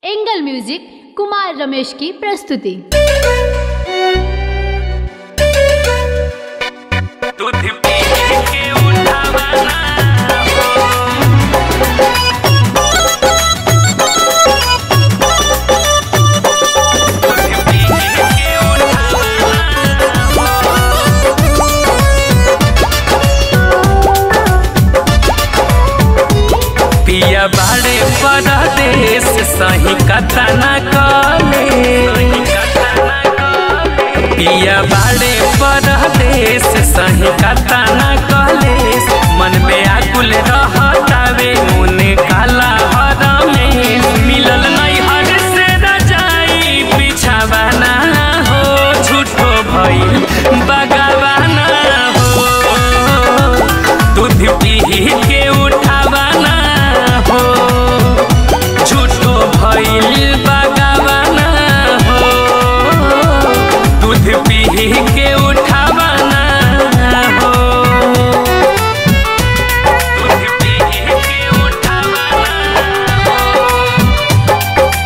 angle music Kumar Ramesh की प्रस्तुति दूध पी के उठावाना दूध पी के उठावाना पिया बाड़े परदेश सही कथा न कले पिया बाड़े परदेश सही कथा न कले मन में आकुल रहतावे मुने काला हर में मिलल नहीं हर से रजाई बिछावाना हो झूठो भइल बगावाना हो दूध पी के उठावाना हो झूठो भइल बगावाना हो दूध पी के उठावाना हो दूध पी के उठावाना हो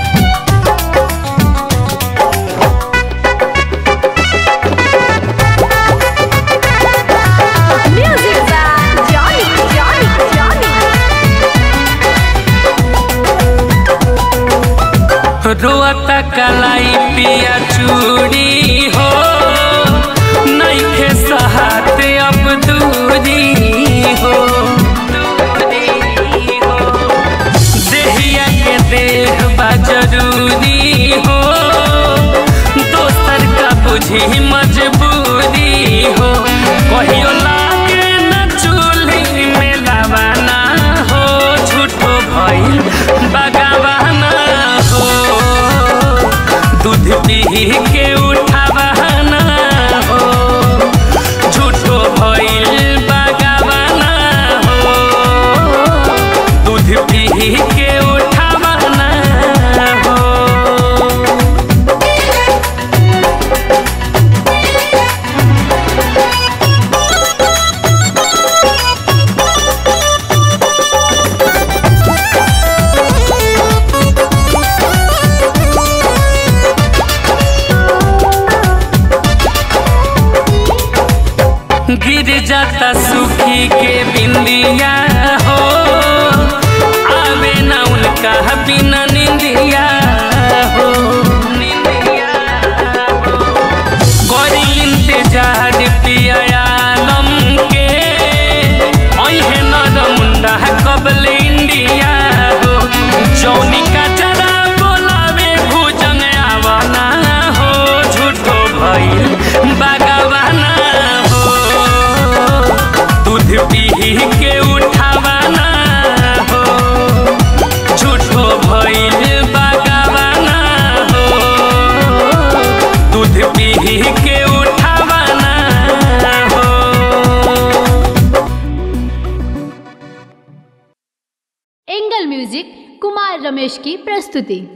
म्यूजिक जॉनी जॉनी जॉनी रोता कलाई पिया चूड़ी हो नइखे सहाते अब दूरी हो दूरी हो देहिया के देह बा जरूरी हो दोसर का बुझी मजबूरी हो कहियो लागे न चूल्ही में लावाना हो झूठो भइल बगावाना हो दूध पी के उठावाना हो झूठो भइल बगावाना हो दूध पी के उठावाना हो गिर जाता सुखी के बिंदिया हो आवे ना उनका बिना निंदिया हो निंदिया हो गरी इंतजार पिया आलम के ओहे नर मुंडा कबल इंडिया हो जौनी का जरा बोलावे भुजंग आवाना हो झूठो भइल बागवाना हो दूध पी के उठावाना हो झूठो भइल बागवाना हो दूध पी के उठावाना हो एंगल म्यूजिक कुमार रमेश की प्रस्तुति